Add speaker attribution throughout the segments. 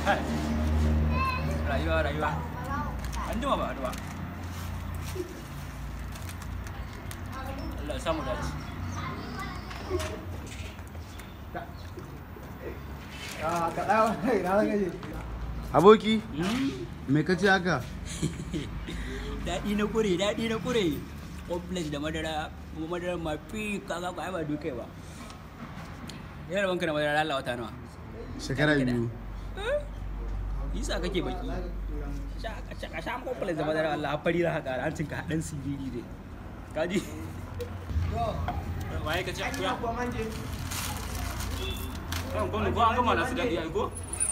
Speaker 1: rayuwa rayuwa an jima ba ba Allah ya samu dace
Speaker 2: Aboki, me ka ce haka?
Speaker 1: daɗi na kure daɗi na kure complex da madara kuma madara ma fi kaga ko ai ba dukai ba yana banka da madara Allah wata nawa
Speaker 2: Shekara biyu.
Speaker 1: yasa kake baki ka sha complex da madara Allah fari da haka hancin ka hadan siriri dai kaji waye ka ce akuya kan gwamnati ko an gama da su daɗi ai ko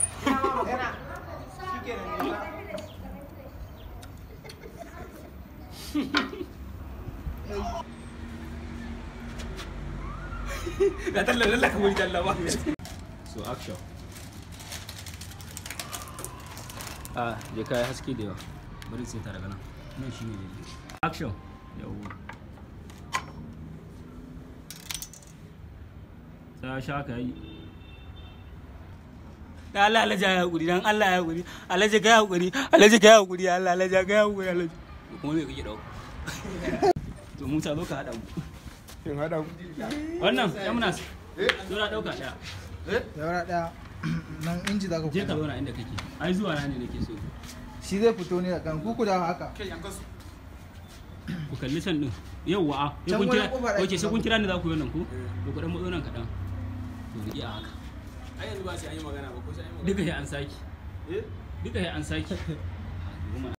Speaker 1: La talla lalla ka wuri talla ba. So action. Ah, je kai haske da yawa. Bari sai ta daga nan. Nan shine ne. Action. Yawwa. Ta sha ka yi. Da Allah Allah ya hakuri dan Allah ya hakuri. Allah ya ga hakuri. Allah ya ga hakuri. Allah Allah ya ga hakuri. Allah. Kuma me kake dauko? To mu ta zo ka hada mu.
Speaker 2: In haɗa
Speaker 1: Wannan ya muna Dora dauka ɗaya.
Speaker 3: Yaura ɗaya nan inji za ka
Speaker 1: Je ka zauna inda kake. Ai zuwa na ne nake so.
Speaker 3: Shi zai fito ne da kan kuku da haka.
Speaker 1: Ku kalli can din. Yawwa a. Sai
Speaker 3: Can
Speaker 1: kun kira.
Speaker 3: wurin kofar
Speaker 1: Oke
Speaker 3: ɗakin
Speaker 1: sai kun
Speaker 3: babu.
Speaker 1: kira ni za ku yi wannan ku. To ku dan matso nan kaɗan. To ni iya haka.
Speaker 4: ai yanzu ba sai an yi magana ba ko sai an yi magana
Speaker 1: Duka sai an saki. Duka sai an saki. Goma